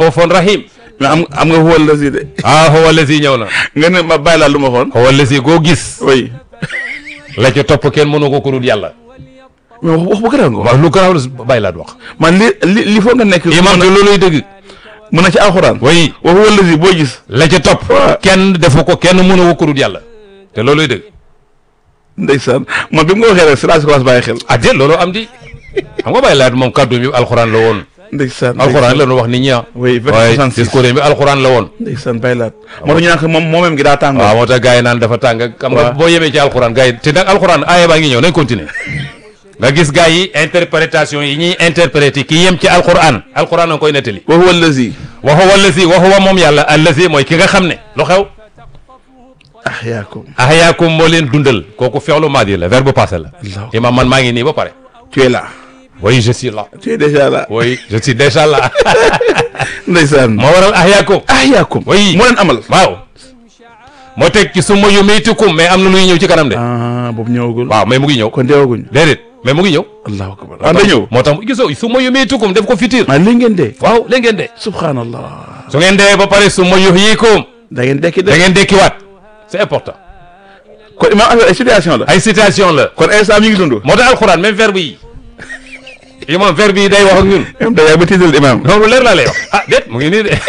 raufun rahim mais am am nga huwa allazi de ah huwa allazi ñëw na nga ne ma bàyyi laa lu ma xoon huwa allazi goo gis oui la ca topp kenn mënu ko ku dul yàlla mais wax wax bu gën a ngo wax lu garaaw la bàyyi laat wax man li li li foog nga nekk imam te looluy dëgg mën na ci alxuraan way wa huwa allazi boo gis la ca topp waaw. kenn defu ko kenn mënu ko ku dul yàlla te looluy dëgg ndeysaan man bi mu nga waxee rek si laa si commencé bàyyi xel ah déet loolu am di xam nga bàyyi laat moom kàddu mi alxuraan la woon ndeysaan alxuraan la ñu wax nit ñi ah oui waaye 66 discours bi alxuraan la woon ndeysaan bàyyi laat moo tax ñu naan ko moom moomeem gi daa tàngoo waaw moo tax gars yi naan dafa tàng xam nga waaw. boo yemee ci alxuraan gars yi te nag alxuraan aaya baa ngi ñëw nañ continuer nga gis gars yi interprétation yi ñuy interpréter ki yem ci alxuraan alxuraan a koy nettali wa huwa allazi wa huwa allazi wa huwa moom yàlla allazi mooy ki nga xam ne lu xew ahyaakum ahyaakum moo leen dundal kooku fi'lu maadi la verbe passé la Allahu imam man maa ngi nii ba pare tu es là oui je suis là tu es déjà là oui je suis déjà là ndeysaan moo waral ahyaakum ahyaakum Oui. moo leen amal waaw moo teg ci summa yumiitukum mais am na luy ñëw ci kanam de ah boobu ñëwagul waaw mais mu ngi ñëw kon deewaguñ déedéet mais mu ngi ñëw allahu akbar ah da ñëw moo tax gisoo summa yumiitukum def ko futur ah li ngeen dee waaw léegi ngeen dee subhanallah su ngeen dee ba pare summa yuhyikum da ngeen dekki de da ngeen dekkiwaat c'est important kon imam affaire ay situation la ay citation la kon instant mi ngi dund moo tax alxuraan même verbe yi imam verbe yi day wax ak ñun imam da yaa ba tiital imam loolu leer laa lay wax ah déet mu ngi nii de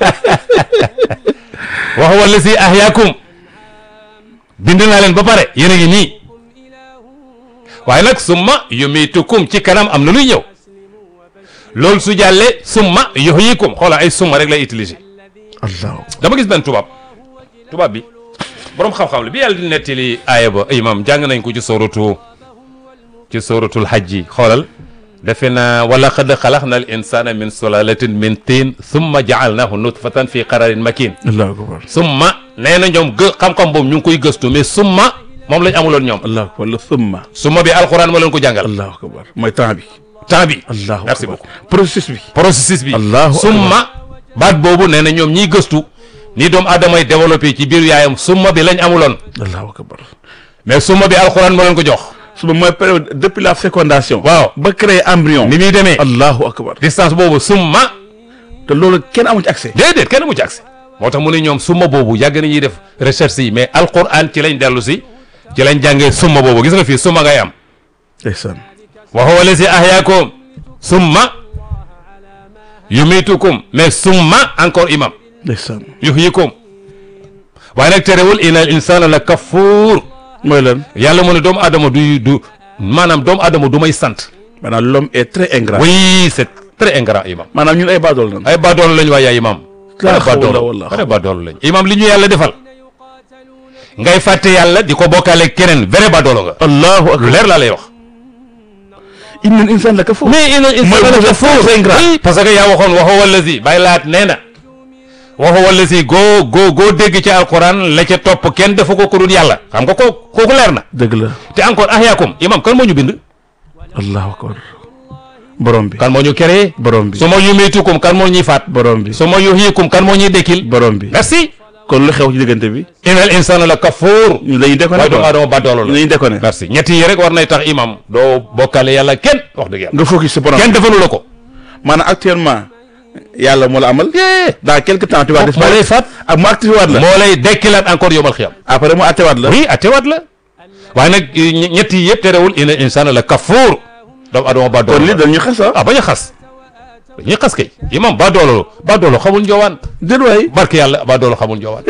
wa huwa allazi ahyaakum bind naa leen ba pare yéen a ngi nii waaye nag summa yumiitukum ci kanam am na luy ñëw loolu su jàllee summa yuhyikum xoola ay summa rek lay utiliser allahu dama gis benn tubaab tubaab bi borom xam-xam la bi yàlla di nettali aaya ba imam jàng nañ ko ci sooratu ci sooratul hajji xoolal defe naa wala qad xalaqna al insana min sulalatin min tiin summa jaalnahu nutfatan fi qararin makin allahu akbar summa nee na ñoom gë xam-xam boobu ñu ngi koy gëstu mais summa moom lañ amuloon ñoom allahu akbar la summa summa bi alquran moo leen ko jàngal allahu akbar mooy temps bi temps bi allahu merci akbar beaucoup processus bi processus bi Allahu akbar. summa baat boobu nee na ñoom ñiy gëstu ni doomu aadama yi développé ci biir yaayam summa bi lañ amuloon allahu akbar mais summa bi alquran moo leen ko jox suba mooy période depuis la fécondation waaw ba créer embryon ni muy demee allahu akbar distance boobu summa te loolu kenn amu ci accès déedéet kenn mu ci agsi moo tax mu ne ñoom summa boobu yàgg nañuy def recherche yi mais alquran ci lañ dellu si ci lañ jàngee summa boobu gis nga fii summa ngay am ndeysaan wa huwa allazi ahyaakum summa yumitukum mais summa encore imam ndeysaan yuhyikum waaye nag terewul inal insana la kafuur mooy lan yàlla mu ne doomu adama du du maanaam doomu adama du may sant maanaam l'homme est très ingrat oui c'est très ingrat imam maanaam ñun ay baadool nan ay badoolo lañ waaye imam laa ay hawla badoolo wala ay badoolo lañ imam li ñu yàlla defal ngay fàtte yàlla di ko bokkaale keneen vrai badoolo nga allahu lu akbar leer laa lay wax innal insaan la kafuur mais ina Mooy vous êtes très ingrat. oui parce que yaa waxoon wa huwa allazi bàyyi laat nee na wa huwa allazi goo goo goo dégg ci alquran la ca topp kenn defu ko ku dul yàlla xam nga ko kooku leer na dëgg la te encore ahyaakum imam kan moo ñu bind allahu akbar borom bi kan moo ñu créé borom bi su ma yumiitukum kan moo ñuy faat borom bi su ma yuhyikum kan moo ñuy dekkil borom bi merci kon lu xew ci diggante bi inal insana la kafuur ñu dañuy déconné waaye doomu quoi aadama badoolo ñu la dañuy déconné merci ñett yi rek war nay tax imam doo bokkale yàlla kenn wax dëgg yàlla nga focus ci borom kenn defalu la ko maanaam actuellement yàlla moo la amal yee dans quelque temps tu vas moo lay disparaître faat ak mu activé waat la moo lay dekkilaat encore yomal xiyam après mu attewaat la oui atewaat la waaye nag ñe- ñett yi yëpp terewul inal insana la kafuur doomu aadama badoolo kon li la dañu xas ah ah bañ a xas dañuy xas kay imam badoolo badoolo xamul njoowaan déet waay barke yàlla badoolo xamul njoowaan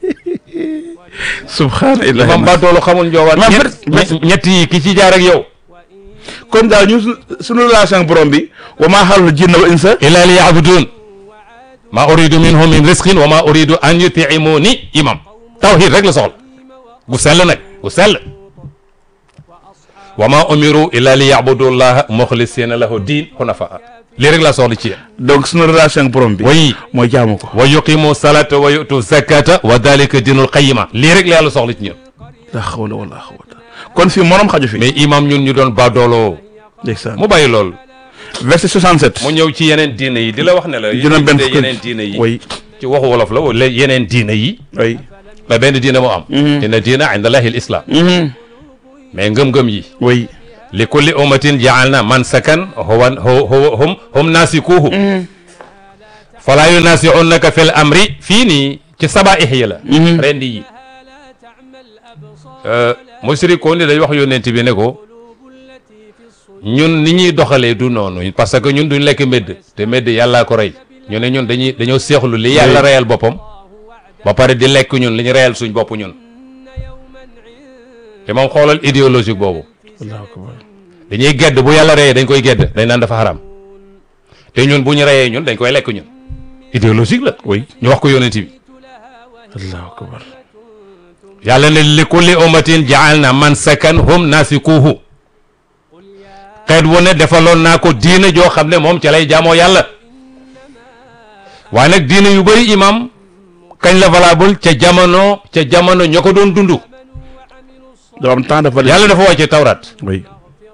subhanallah imam badoolo xamul njoowaan Imam, ñett bet- ñett- ñett yi ki ci jaar ak yow kon daal ñu su- suñu relation ak borom bi wa maa xalul jinna wal insa illa li yabudun ma uridu minhum min risqin wa ma uridu an yutimuni imam tawhid rek la soxla gu sell nag gu sell wa ma umiru illa li yabudu llaha muxlisina lahu din hunafaa lii rek la soxla ci yéen donc suñu relation ak borom bi way mooy jaamu ko wa yuqimu salata wa yutu zakata wa dalika dinul qayima lii rek la yàlla soxla ci ñun la xawla wala xawata kon fii morom xaju fi mais imam ñun ñu doon baadooloo ndeysaan mu bàyyi loolu verset 67 mu ñëw ci yeneen diine yi di la wax ne la juróom benn yi fukk yeneen diine yi way ci waxu wolof la wala yeneen diine yi way mais benn diine moo am inna diina inda allahi l islam mais ngëm-ngëm yi way li kulli ummatin jaalna mansakan huwa hu- hu- hum hum nasikuhu falaa yunaasi'unnaka fil amri fii nii ci sabaa'ih yi la rendi yi musrikoon ni dañ wax yónneent bi ne ko ñun ni ñuy doxalee du noonu parce que ñun duñ lekk médd te médd yàllaa ko rey ñu ne ñun dañuy dañoo seexlu li yàlla reyal boppam ba pare di lekk ñun li ñu reyal suñ bopp ñun te moom xoolal idéologique boobu allahu akbar dañuy gedd bu yàlla reyee dañ koy gedd dañ naan dafa xaram te ñun bu ñu reyee ñun dañ koy lekk ñun idéologique la oui ñu wax ko yónent bi allahu akbar yàlla ne li kulli ummatin ja'alna mansakan hum nasikuhu xeet wu ne defaloon naa ko diina joo xam ne moom ca lay jaamoo yàlla waaye nag diina yu bëri imam kañ la valable ca jamono ca jamono ñoo ko doon dund dafa am temps dafa yàlla dafa wàcce tawrat oui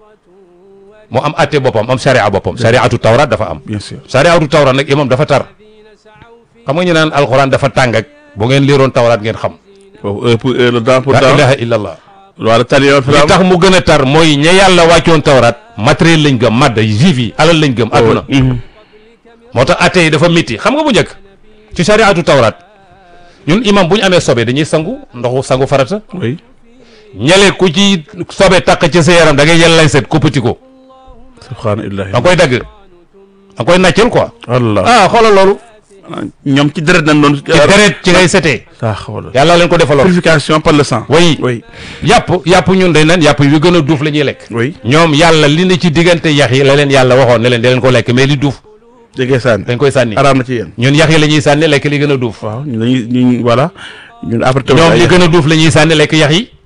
mu am atte boppam am sharia boppam shariatu tawrat dafa am bien sûr shariatu tawrat nag imam dafa tar xam nga ñu naan alxuraan dafa tàng ak bu ngeen liiroon tawrat ngeen xam foofu heure pour heure le temps pour la temps ilaha illa allah wala talion li tax mu gën a tar mooy ña yàlla wàccoon tawrat matériel lañ gëm madd juif yi alal lañ gëm adduna moo tax atte yi dafa métti xam nga bu njëkk ci shariatu tawrat ñun imam bu ñu amee sobe dañuy sangu ndoxu sangu farata oui ñale ku ci sobe takk ci sa yaram da ngay yel lañ set kuppati ko subhanallahi da nga koy dagg da nga koy nàccal quoi allah ah xoolal loolu ñoom ci deret nañ doon ci deret ci ngay setee saa xoolal yàlla leen ko defaloon purification par le sang way oui yàpp yàpp ñun dañ naan yàpp yu gën a duuf la ñuy lekk oui ñoom yàlla li ne ci diggante yax yi la leen yàlla waxoon ne leen da leen ko lekk mais li duuf jege sànni dañ koy sànni araam na ci yéen ñun yax yi la ñuy sànni lekk li gën a duuf waaw ñu dañuy ñu voilà ñun après tamit ñoom ay- li gën a duuf la ñuy sànni lekk yax yi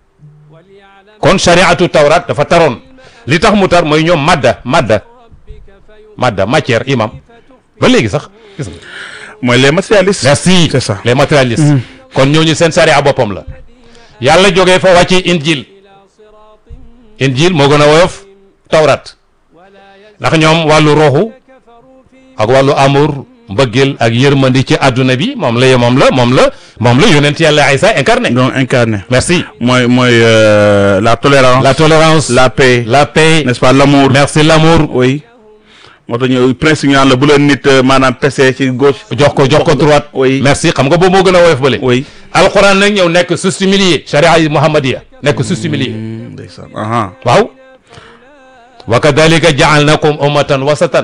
kon shariatu tawrat dafa taroon li tax mu tar mooy ñoom madda madda madda matière imam ba léegi sax gis nga mooy les matérialistes merci c'est ça les matérialistes kon ñooñu seen sharia boppam la yàlla jógee fa wàcce injil injil moo gën a woyof tawrat ndax ñoom wàllu roxu ak wàllu amour mbëggeel ak yërmandi ci àdduna bi moom la moom la moom la moom la yonent yàlla Isa incarné donc incarné merci mooy mooy euh, la tolérance la tolérance la paix la paix n'est-ce pas l'amour merci l'amour oui moo tax ñu principe ñu naan la bu leen nit euh, maanaam pese ci gauche jox ko jox ko droite oui merci xam nga boobu moo gën a woyof bële oui alquran nag ñëw nekk sustimilier sharia yi muhammadiya nekk sustimilier Hmm, ndeysaan aha waaw wa kadalika jaalnakum ummatan wasatan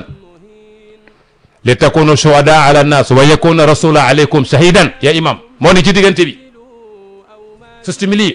li takunu shuhada ala nnas wa yakuna rasula alaykum shahidan ya imam moo ne ci diggante bi sustimilier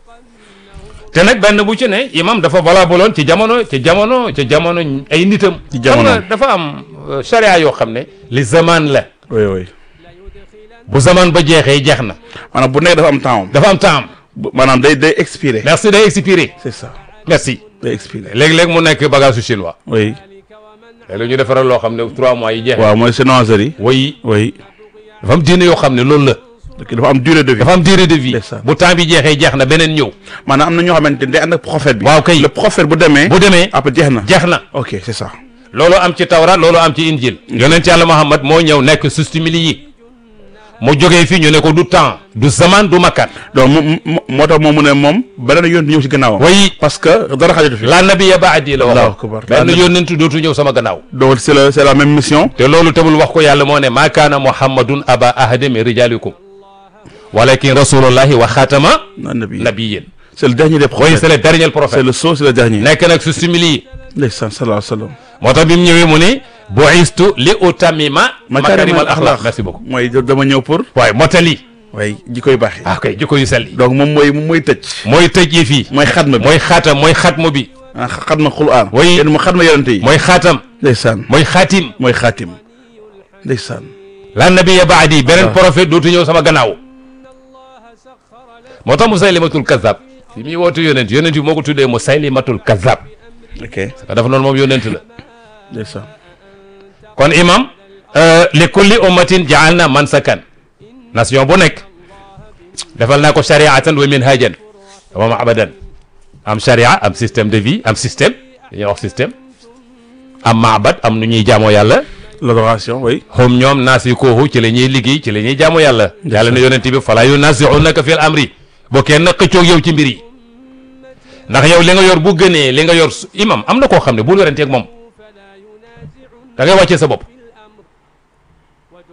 te nag benn bu ci ne imam dafa valable woon ci jamono ci jamono ci jamono ay nitam Ci jamono. xam nga dafa am euh, sharia yoo xam ne li zaman la oui oui bu zaman ba jeexee jeex na maanaam bu nekk dafa am temps dafa am temps bu- maanaam day day expiré merci day expiré c'est ça merci day expiré léeg-léeg mu nekk bagage su chinois oui léeg-léeg ñu defaral loo xam ne trois mois yi jeex waaw mooy sénangerie way oui dafa am diine yoo xam ne loolu la donc dafa am durée de vie dafa am durée de vie Ndeysaan. bu temps bi jeexee jeex na beneen ñëw maanaam am na ñoo xamante ne day ànd ak prophète bi waaw kay le prophète bu demee bu demee après jeex na jeex na ok c'est ça loolu am ci tawra loolu am ci injil yonent yàlla Muhammad moo ñëw nekk sustimili yi mu jógee fii ñu ne ko du temps du zaman du makkaan donc moom moo moo tax moom mu ne moom beneen yoon ñëw si gannaawam way parce que dara xajatu fi la nabiya baadi la Allahu waxoon akbar. benn La nabi- yónnent dootu ñëw sama gannaaw donc c'est la c'est la même mission te loolu tamul wax ko yàlla moo ne maa kaana muhammadun aba ahadin min rijalikum walakin rasulullahi wa xaatama na nabi nabiyin c'est le dernier des oui prophètes c'est le dernier c'est prophète le sceau c'est le dernier nekk nag sustimili yi ndeysaan sallallahu alayhi wa sallam moo tax bi mu ñëwee mu ne bu'istu li utamima makarimal axlaq merci beaucoup mooy dama ñëw pour waaye motali waaye ji koy baaxee ah kay jikko yu sell yi donc moom mooy moom mooy tëj mooy tëj yi fii mooy xatma bi mooy xaatam mooy xatmu bi ah xatma xuraan Oui. yéen mu xatma yonente yi mooy xaatam ndeysaan mooy xaatim mooy xaatim ndeysaan la nabiya baadi beneen Ah. prophète dootu ñëw sama gannaaw moo tax musaylimatul kazab fi muy wootu yonent yonent bi moo ko tuddee musaylimatul kazab ok parce que dafa noonu moom yonent la ndeysaan kon imam euh, li kulli ummatin jaalna mansakan nation bu nekk defal naa ko shariatan wa minhajan wa maabadan am sharia am système de vie am système dañuy wax système am maabad am nu ñuy jaamoo yàlla l'adoration oui hum ñoom naasikuhu ci la ñuy liggéey ci la ñuy jaamu yàlla yàlla ne yonent bi fala yunazi'unaka fil amri boo kenn xëccoog yow ci mbir yi ndax yow li nga yor bu gënee li nga yor su- imam am na koo xam ne bul weranteeg moom da ngay wàccee sa bopp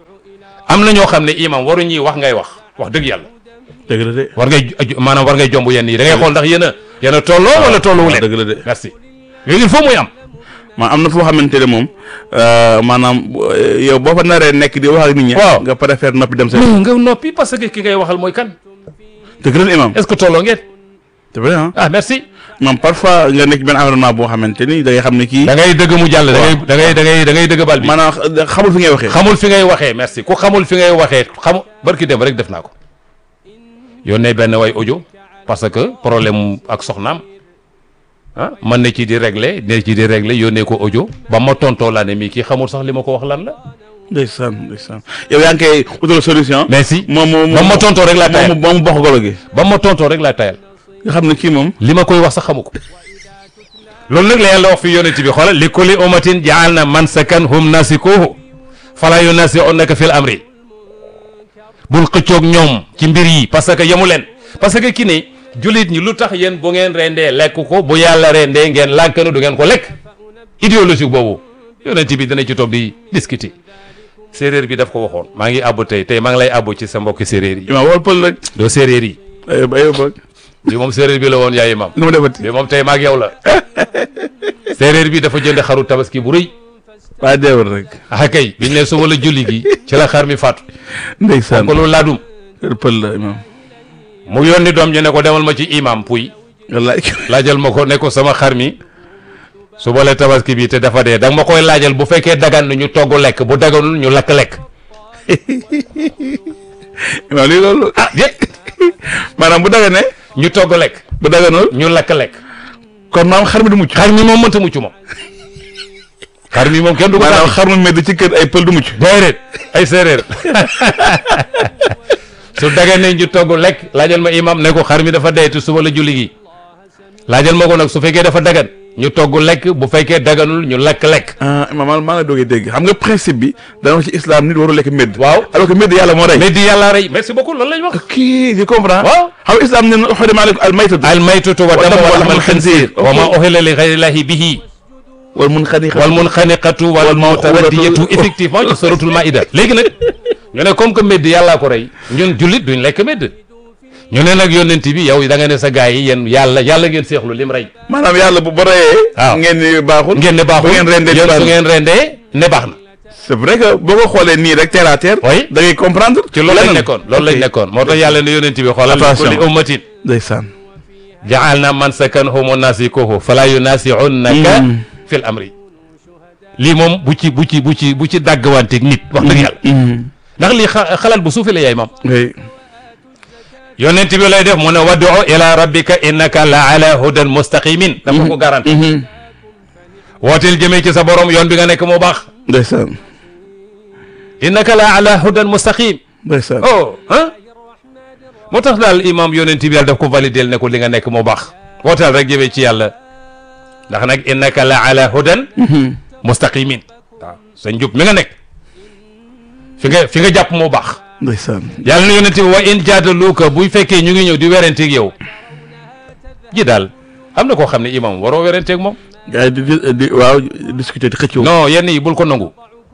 am na ñoo xam ne imam waru ñuy wax ngay wax wax dëgg yàlla dëgg la de war ngay aju- maanaam war ngay jomb yenn yi da ngay xool ndax yéen a yéen a tolloo wala tolluwu leen dëgg la de merci yooyu il faut muy am ma am na foo xamante ne moom euh, maanaam euh, yow boo fa naree nekk di wax ak nit ñi Waaw. nga préfère noppi dem sa mais nga noppi parce que ki ngay waxal mooy kan dëgg la imam est-ce que tolloo ngeen c'est vrai ah ah merci moom parfois nga nekk benn environnement boo xamante ni da ngay xam ne kii da ngay dëgg mu jàll da ngay da ngay da ngay da ngay dëgg bal bi maanaam xamul fi ngay waxee xamul fi ngay waxee merci ku xamul fi ngay waxee xamu barki dem rek def naa ko yónnee benn way audio parce que problème ak soxnaam ah man na ci di régler ne ci di régler yónnee ko audio ba ma tontoo laa ne mii kii xamul sax li ma ko wax lan la ndeysaan ndeysaan yow yaa ngi koy utal solution merci moom moom ba ma tontoo rek laa moom tayal moom bokk golo gi ba ma tontoo rek laa tayal nga xam ne kii moom li ma koy wax sax xamu ko loolu nag la yàlla wax fi yonent bi xoolal li kulli ummatin jaal na mansakan hum nasikuhu fala yunasi'unaka fil amri bul xëccoog ñoom ci mbir yi parce que yemu leen parce que ki ne jullit ñi lu tax yéen bu ngeen rendee lekk ko bu yàlla rendee ngeen lànkanu du ngeen ko lekk idéologique boobu yonent bi dana ci toog di discuter séeréer bi daf ko waxoon maa ngi àbbu tey tey maa ngi lay àbbu ci sa mbokki séeréer yi imaam wol pël rek doo séeréer yi aywa ba aywa ba bi moom séeréer bi la woon yaay imam nu mu defati bi moom tey maag yow la séeréer bi dafa jënd xaru tabaski bu rëy waa deewul rek ah kay biñ ne suba la julli gi ci la xar mi faatu ndeysaan ko loolu laadum pël la imaam mu yónni doom ñu ne ko demal ma ci imam puy wallaay laajal ma ko ne ko sama xar mi suba la tabaski bi te dafa dee danga ma koy laajal bu fekkee dagan na ñu togg lekk bu daganul ñu lakk lekk imaam lii loolu ah déet maanaam bu daga ne ñu togg lekk bu daganul ñu lakk lekk kon maam xar mi du mucc xar mi moom mënta mucc moom xar mi moom kenn du ko maanaam daal xar mu medd ci kër ay pël du mucc déedéet ay séeréer su daganee ñu togg lekk laajal ma imam ne ko xar mi dafa dee te suba la julli gi laajal ma ko nag su fekkee dafa dagan ñu togg lekk bu fekkee daganul ñu lakk lekk ah imaam maa maa la doogee dégg xam nga principe bi dana wax ci islam nit waru lekk medd waaw alors que medd yàlla moo rey mais di yàlla rey merci beaucoup loolu lañ wax kii je comprends waaw xam nga islam ne na xodema aleykum al maytatu al maytatu wa damu wa lahmal khinzir wa ma ok. uhilla li ghayrillahi bihi wal mun xaniqa wal munxaniqatu wal Wal mutaraddiyatu mawqudatu. effectivement ci suratul maida léegi nag ñu ne comme que medd yàllaa ko rey ñun jullit duñ lekk medd ñu ne nag yónnent bi yow da nga ne sa gars yi yéen yàlla yàlla ngeen seexlu lim rey maanaam yàlla bu ba reyee waaw. ngeen ni baaxul ngeen ne baaxul bu ngeen rendee yéen baaxul. su ngeen rendee ne baax na c'est vrai que boo ko xoolee nii rek terre à terre Oui. da ngay comprendre ci loolu lañ leneen. nekkoon loolu lañ Ok. nekkoon moo tax yàlla ne yónnent bi xoolal Attention. kulli ummatin ndeysaan ja'alna mansakan humu nasikuhu fala yunasi'unnaka Mm. fil amri lii moom bu ci bu ci bu ci bu ci dàggwanteeg nit wax dëgg yàlla ndax lii xa- xalaat bu suufi la yaay maam oui yonent bi lay def mu ne wad'u ila rabbika innaka la ala hudan mustaqimin dafa ko garanti wooteel jëmee ci sa borom yoon bi nga nekk moo baax ndeysaan innaka la ala hudan mustaqim ndeysaan oh ah moo tax daal imam yonent bi yàlla daf ko validel ne ko li nga nekk moo baax wooteel rek jëmee ci yàlla ndax nag innaka la ala hudan mustaqimin waaw sa njub mi nga nekk fi nga fi nga jàpp moo baax ndeysaan yàlla na yonent bi wa in jaadaluuka buy fekkee ñu ngi ñëw di werenteeg yow ji daal am na koo xam ne imam waroo werenteeg moom gars yi di di di waaw discuter di xëccoo non yenn yi bul ko nangu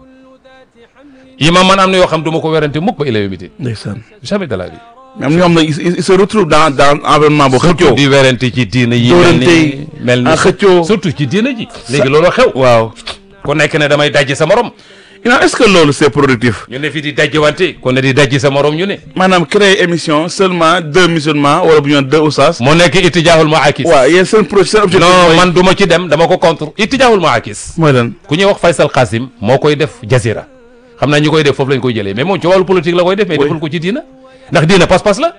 imam man am na yoo xam du ma ko werante mukk ba ila yawmi din ndeysaan jamais de la vie mais am na ñoo xam ne ils ils se retrouvent dans dans environnement boo xëccoo di werante ci diina yi mel Dóorante ni yi, mel ni ah, xëccoo. surtout ci diina ji léegi loolu xew waaw ku nekk ne damay dajji sa morom Imaam est-ce que loolu c'est productif ñu ne fi di dajji wante ku ne di dajji sa morom ñu ne maanaam créer émission seulement deux musulmans wala bu ñu naan deux oustaz moo nekk ittijaahul maakis waaw yéen seen projet seen objectif non mooy- man du ma ci dem dama ko contre ittijaahul maakis mooy lan ku ñuy wax Faysal Qasim moo koy def jazira xam naa ñi koy def foofu lañ koy jëlee mais moom ci wàllu politique la koy def mais Oui. deful ko ci diina ndax diina pas-pas la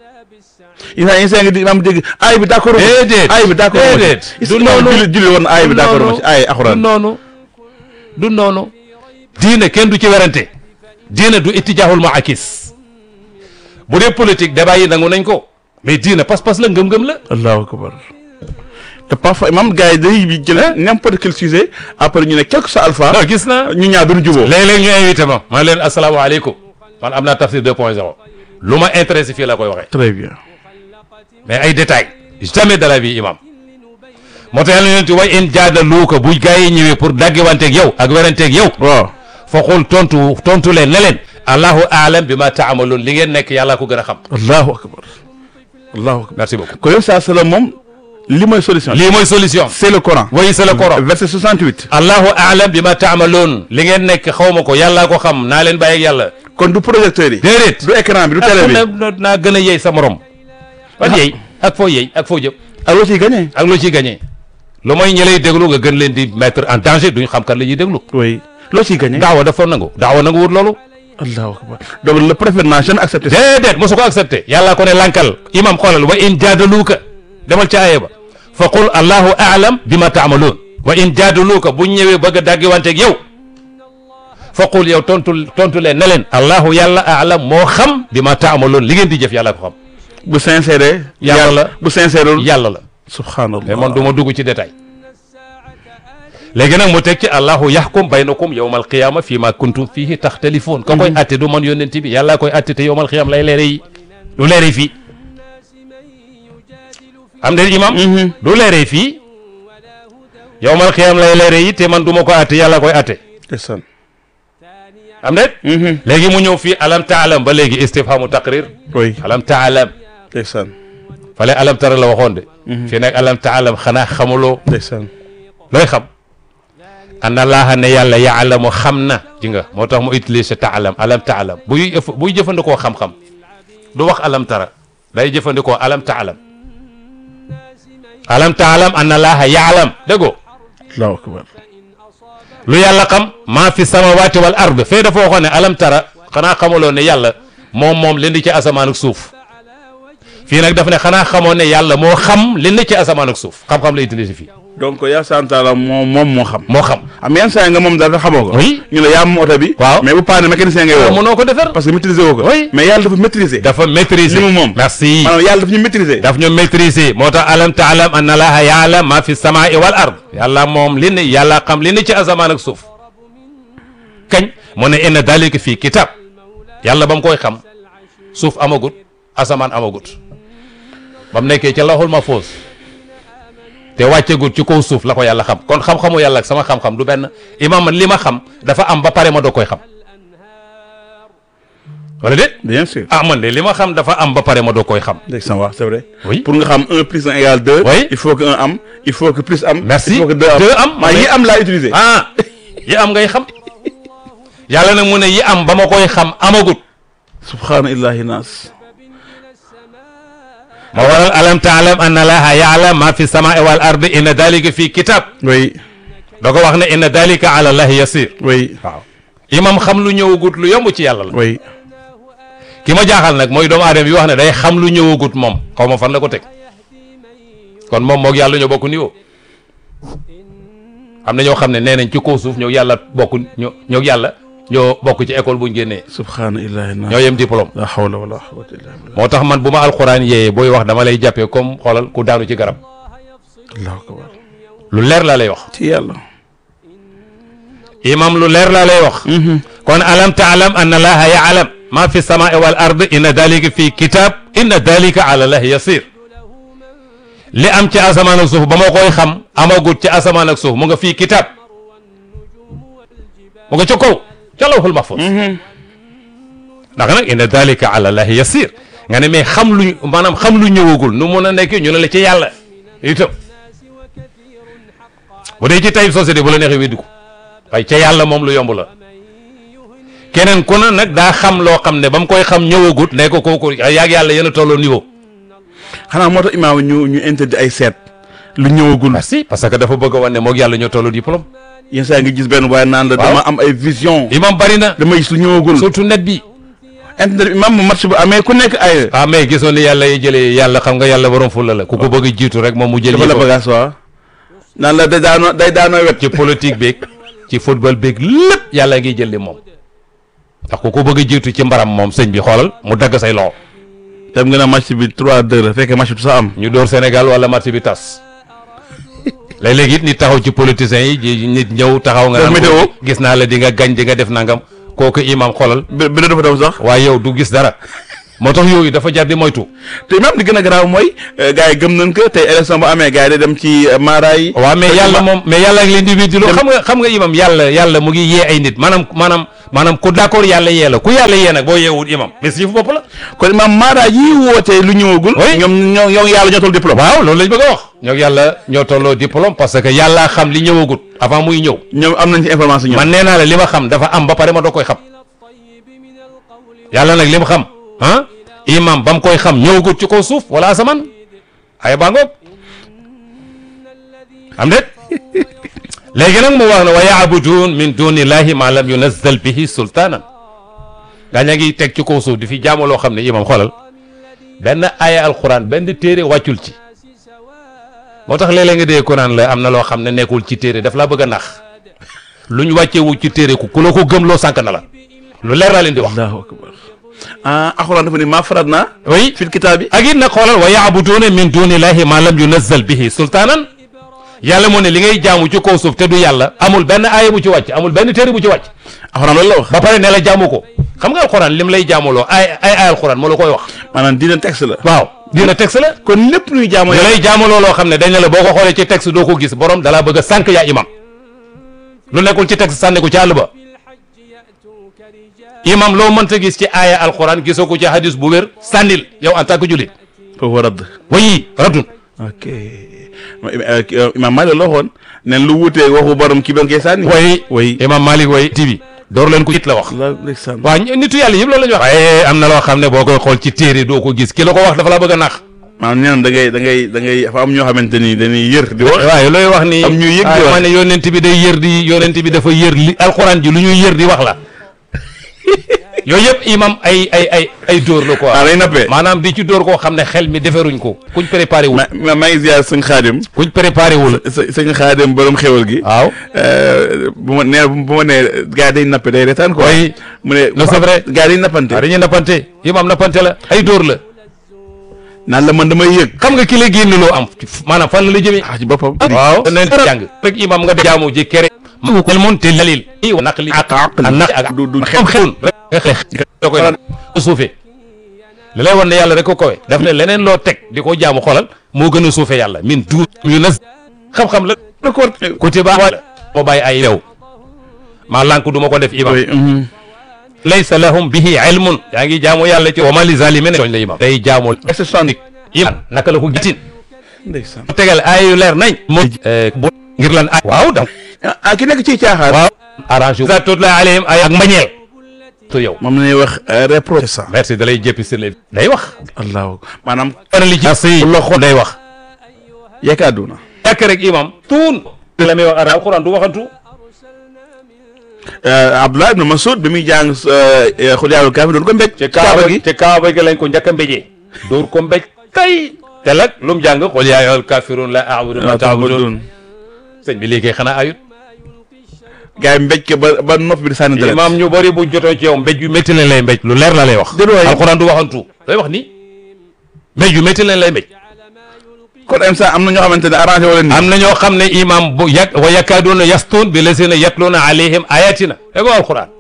Isa Isa ngi di imaam dégg aay bi d'accord Déedéet. aay bi d'accord Déedéet. du Du noonu noonu. julli julli woon aay bi Du d'accord ma noonu. ci aay du alxuraan noonu du noonu diina kenn du ci werante diina du ittijaahul maakis bu dee politique débat yi nangu nañ ko mais diina pas-pas la ngëm-ngëm la allahu akbar te parfois imaam gars yi dañuy bi jël n'importe quel sujet après ñu ne quel que soit alpha non gis naa ñu ñaar duñu juboo léeg-léeg ñu invité ma man leen asalaamaaleykum man am naa tafsir 2.0 lu ma intéressé fii la koy waxee très bien mais ay détails jamais de la vie imam moo tax yàlla yonent way in jaadaluuka bu gaa yi ñëwee pour daggiwanteeg yow ak weranteeg yow waaw fa qul tontu tontu leen ne leen allahu aalam bi ma taamaloon li ngeen nekk yàllaa ko gën a xam allahu akbar allahu akbar merci beaucoup ko yow saa salaam moom li mooy solution lii mooy solution c'est le Coran oui c'est le Coran verset 68 allahu aalam bi ma taamaloon li ngeen nekk xaw ma ko yàllaa ko xam naa leen bàyyi ak yàlla kon du projecteur yi déedéet du écran bi du télé bi na naa gën a yey sa morom ban yey ak foo yey ak foo jëm ak loo ciy gagné ak loo ciy gagné lu mooy ñi lay déglu nga gën leen di mettre en danger duñu xam kan la ñuy déglu oui loo ciy gagné daawa dafa nangu daawa nangu wut loolu allahu akbar donc le prophète n'a jamais accepté ça déedéet mosu ko accepté yàllaa ko ne lankal imam xoolal wa in jaadaluuka demal ca aaya ba fa qul allahu aalam bi ma taamaloon wa in jaadaluuka bu ñëwee bëgg a daggiwanteeg yow fa qul yow tontu tontu leen ne leen allahu yàlla aalam moo xam bi ma taamaloon li ngeen di jëf yàlla ko xam bu sincère Yàlla la. bu sincère yàlla la subhanallah mais man du ma dugg ci détail léegi nag mu teg ci allahu yaxkum baynakum yowmal qiyaama fii ma kuntum fiihi taxtalifoon ka koy atte du man yónnent bi yàllaa koy atte te yowmal qiyaama lay leere yi du leere fii am de imam du leere fii yowmal qiyaama lay leere yi te man du ma ko atte yàlla koy atte ndeysaan am de léegi mu ñëw fii alam taalam ba léegi istifhamu taqrir oui alam taalam ndeysaan fale alam tara la waxoon de fii nag alam taalam xanaa xamuloo ndeysaan looy xam anna laaha ne yàlla yaalamu xam na ji nga moo tax mu utilisé taalam alam taalam buy ëff- buy jëfandikoo xam-xam du wax alam tara day jëfandikoo alam taalam alam taalam anna laaha yaalam déggoo allahu akbar lu yàlla xam maa fi samawati wal ard fee dafa waxoon ne alam tara xanaa xamuloo ne yàlla moom moom li ndi ci asamaan ak suuf fii nag daf ne xanaa xamoo ne yàlla moo xam li ndi ci asamaan ak suuf xam-xam la utilisé fii donc yaa santaala moom moom moo xam moo xam am yenn saa yi nga moom daal xamoo ko Oui. ñu la yaa moom oto bi Waaw. mais bu paane mécanicien ngay woo mënoo ko defar parce que maîtriser woo ko Oui. mais yàlla dafa maîtriser dafa maîtriser li mu moom. merci maanaam yàlla dafa ñu maîtriser daf ñu maîtriser moo tax alam taalam anna laaha yaalam ma fi samaai wal ard yàlla moom li ne yàlla xam li ne ci asamaan ak suuf kañ mu ne inna dalika fii kitab yàlla ba mu koy xam suuf amagut asamaan amagut ba mu nekkee ca lawhul mahfuus te wàccegut ci kaw suuf la ko yàlla xam kon xam-xamu yàlla ak sama xam-xam du benn imam man li ma xam dafa am ba pare ma doo koy xam wala déet bien sûr ah man de li ma xam dafa am ba pare ma doo koy xam ndeysaan waaw c'est vrai oui pour nga xam un plus un égale deux Oui. il faut que un am il faut que plus am Merci. il faut que deux am Deux am. maa yi am laa utiliser ah yi am ngay xam yàlla nag mu ne yi am ba ma koy xam amagut subhaana illahi naas ma waral alam taalam anna laaha yaalam ma fi samaai wal ardi inna dalika fi kitab oui da ko wax ne inna dalika ala llahi yasir oui waaw imam xam lu ñëwagut lu yomb ci yàlla la oui ki ma jaaxal nag mooy doomu aadama yi wax ne day xam lu ñëwagut moom xaw ma fan la ko teg kon moom moog yàlla ñoo bokk niveau am na ñoo xam ne nee nañ ci kaw suuf ñoo yàlla bokk ñoo ñoo yàlla ñoo bokk ci école buñ génnee subhaana illahi naas ñoo yem diplôme la hawla wala quwwata illa billah moo tax man bu ma alxuraan yee booy wax dama lay jàppee comme xoolal ku daanu ci garab allahu akbar lu leer laa lay wax ci yàlla imam lu leer laa lay wax kon alam taalam anna laaha yaalam ma fi samaai wal ard inna dalika fi kitab inna dalika ala llahi yasir li am ci asamaan ak suuf ba ma koy xam amagut ci asamaan ak suuf mu nga fii kitab mu nga ca kaw ca lawhul mahfuz ndax nag inna dalika ala llahi yasir nga ne mais xam lu maanaam xam lu ñëwagul nu mun a nekk ñu ne la ci yàlla itam bu dee ci tayib société bu la neexee weddi ko waaye ca yàlla moom lu yomb la keneen ku ne nag daa xam loo xam ne ba mu koy xam ñëwagut ne ko kooku yaag yàlla yéen a tolloo niveau. xanaa moo tax imaam ñu ñu interdit ay seet lu ñëwagul merci parce que dafa bëgg a wane ne moog yàlla ñoo tolloo diplôme. yenn saa nga gis benn waaye naan la Waaw. dama am ay vision imam bari na dama gis lu ñëwagul surtout net bi. internet imaam mu match bu amee ku nekk ay ah mais gisoon ni yàlla yi jëlee yàlla xam nga yàlla borom fulla la ku ko bëgg a jiitu rek moom mu jël dafa la yëfam. bagaas waa naan la day daanoo day daanoo wet ci politique beeg ci football beeg lépp yàlla ngi jël li moom. ndax ku ko bëgg a jiitu ci mbaram moom sëñ bi xoolal mu dagg say loxo. dem nga ne match bi 3-2 la fekkee match bi du sa am ñu door Sénégal wala match bi tas léeg-léeg it nit taxaw ci politiciens yi ji nit ñëw taxaw nga Def naan météo. ko gis naa la di nga gañ di nga def nangam kooku imam xolal bi bi dafa daw sax waaye yow du gis dara moo tax yooyu dafa jar di moytu te imam li gën a garaaw mooy gars yi gëm nañ ko tey élection bu amee gars yi day dem ci maara yi waaw mais Te yàlla imam- moom mais yàlla ak l'individu xam nga xam nga imam yàlla yàlla mu ngi yee ay nit maanaam maanaam maanaam ku d'accord yàlla yee la ku yàlla yee nag boo yeewul imam mais si fu bopp la kon imam maara yi wootee lu ñëwagul Oui. ñoom ñoo ñoo yàlla ñoo toll diplôme waaw loolu lañ bëgg a wax ñoo yàlla ñoo tolloo diplôme parce que yàlla xam li ñëwagut avant muy ñëw ñoom am nañ ci information ñoom man nee naa la li ma xam dafa am ba pare ma doo koy xam yàlla nag li ma xam ah imam ba mu koy xam ñëwagut ci kaw suuf wala asamaan ay baa ngoog am déet léegi nag mu wax ne wa yaabudun min dunillahi ma lam yunazzal bihi sultaanan gaa ña ngi teg ci kaw suuf di fi jaamu loo xam ne imam xoolal benn aaya alquran benn téere wàccul ci moo tax léeg-léeg nga dee ko naan la am na loo xam ne nekkul ci téere daf laa bëgg a nax luñ wàccewu ci téere ku ku la ko gëm loo sànk na la lu leer laa leen di wax allahu akbar ah alxuraan dafa ni maa farat naa oui fil kitaab bi ak it nag xoolal wa yaabuduuna min dunillahi ma lam yunazzal bihi sultaanan yàlla moo ne li ngay jaamu ci kaw suuf te du yàlla amul benn aaya bu ci wàcc amul benn téere bu ci wàcc alxuraan loolu la wax ba pare ne la jaamu ko xam nga alxuraan lim lay jaamuloo ay ay ay alxuraan moo la koy wax maanaam dina texte la waaw dina texte la kon lépp luy jaamu da yàlla lay jaamuloo loo xam ne dañ ne la boo ko xoolee ci texte doo ko gis borom dalaa bëgg a sànq yaa imam lu nekkul ci texte sànni ko ci àll ba imam loo mënta gis ci aaya alxuraan gisoo ko ci hadis bu wér sànnil yow en tant que jullit foofu radd wayi raddun ok imam Maalik la waxoon nen lu wuutee waxu borom kii ba nga koy sànni way way imam Malik way TV door leen ko it la wax la ndeysaan waaw nitu yàlla yëpp loolu la ñu wax waaye am na loo xam ne boo koy xool ci téere doo ko gis ki la ko wax dafa la bëgg a nax maanaam nee na da ngay da ngay da ngay dafa am ñoo xamante ni dañuy yër di wax waaye looy wax ni am ñuy yëg di ah, wax. ma ne yonent bi day yër di yonent bi dafa yër li alxuraan ji lu ñuy yër di wax la yooyu yëpp imam ay ay ay ay dóor la quoi ah lay nappee maanaam di ci dóor koo xam ne xel mi deferuñ ko kuñ préparé wul ma ma maa ngi ziar sëñ xaadim kuñ préparé wul së sëñ xaadim borom xewal gi waaw Euh, bu ma nee bu ma nee gars yi day nappe day retaan quoi Oui. mu ne Non, c'est vrai. gars yi day nappante waaw dañuy nappante imam nappante la ay dóor la naan la man damay yëg xam nga ki la génn loo am maanaam fan la la jëmee ah ci boppam waaw neen jàng rek imam nga jaamu ji kere el mun te dalil i wa naqli ak ak naq ak du du xam xelun rek xeex da koy suufee li lay wan ne yàlla rek ko kowe daf ne leneen loo teg di ko jaamu xoolal moo gën a suufe yàlla min du yu nas xam-xam la d'accord côté ba moo bàyyi ay lew maa lànk du ma ko def imam oui mhm. laysa lahum bihi ilmun yaa ngi jaamu yàlla ci wa ma li zalimin tooñ la imam day jaamu est-ce que soixante imam naka la ko gitin ndeysaan tegal ay yu leer nañ moo bu ngir lan ay waaw da ah ah, ki nekk ci caaxaan waaw arrangé wu tutla alayhim ay ak mbañeel to yow moom la ñuy wax reproche ça merci da lay jéppi sur les day wax allahu maanaam ana li ci si loxo day wax yaakaar du na yàkk rek imam tuun la may wax ara alquran du waxantu Abdullah ibn Mas'ud bi muy jàng xul yaawul kaafir doon ko mbéj ci kaaba gi ci kaaba gi lañ ko njëkk a mbéjee dóor ko mbéj kay te lag lu mu jàng qul yaa ayyuhal kaafiruun laa a'budu ma ta'buduun sëñ bi léegi xanaa ayut gars yi mbéj ko ba ba nopp bi di sànni dara imam ñu bëri bu jotoo ci yow mbéj yu métti lañ lay mbéj lu leer la lay wax Déedéet waay. alquran du waxantu day wax ni mbéj yu métti lañ lay mbéj kon instant am na ñoo xamante ne arrangé wala ni am na ñoo xam ne imam bu yak wa yakaaduuna yastuun bi lazina yatluuna alayhim ayatina ego alquran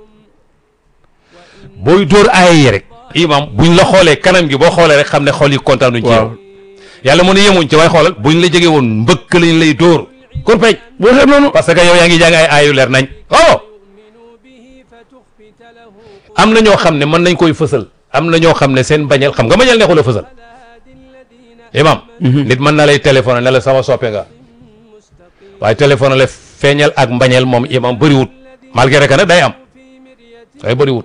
booy dóor aaya yi rek imam buñ la xoolee kanam gi boo xoolee rek xam ne xool yi kontaanuñ ci yow waaw yàlla mu ne yemuñ ci waaye xoolal buñ la jege woon mbëkk lañ lay dóor kurpeñ boo xeeb noonu parce que yow yaa ngi jàng ay aayu leer nañ oh am na ñoo xam ne mën nañ koy fësal am na ñoo xam ne seen bañal xam nga bañal neexul a fësal imam nit mën na lay téléphoné ne la sama soppe nga waaye téléphoné la feeñal ak mbañeel moom imam bëriwut malgré que nag day am day bëriwut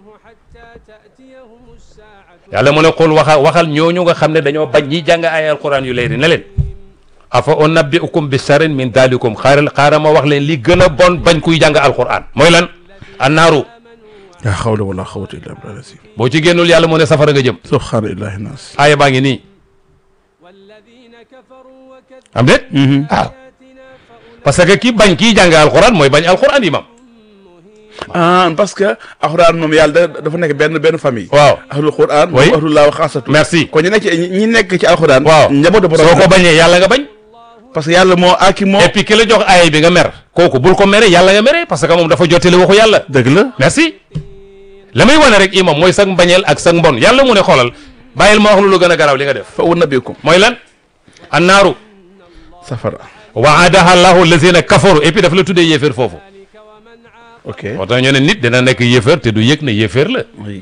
yàlla mu ne xul waxa waxal ñooñu nga xam ne dañoo bañ ñi jàng ay alquran yu leeri ne leen afa unabbiukum bi sarin min dalikum xaaral xaaral ma wax leen li gën a bon bañ kuy jàng alquran mooy lan annaaru yaa xawla wala xawata illa billah si boo ci génnul yàlla mu ne safara nga jëm subhaana illahi naas aaya baa ngi nii am déet waaw parce que ki bañ kii jàng alquran mooy bañ alquran imam ah parce que alxuraan moom yàlla da- dafa nekk benn benn famille waaw ahlul quran Oui. moom ahlullah wa xaasatu merci kon ñu nekk ci ñi nekk ci alxuraan waaw njabootu borom soo ko bañee yàlla nga bañ parce que yàlla moo aki moo et puis ki la jox aaya bi nga mer kooku bul ko mere yàlla nga mere parce que moom dafa jottali waxu yàlla dëgg la merci la may wane rek imam mooy sag mbañeel ak sag mbon yàlla mu ne xoolal bàyyil ma wax lu lu gën a garaaw li nga def fa unabbiukum mooy lan annaaru safara waadaha allahu allazina kafaru et puis daf la tuddee yéeféer foofu ok moo tax ñu ne nit dina nekk yéeféer te du yëg ne yéeféer la oui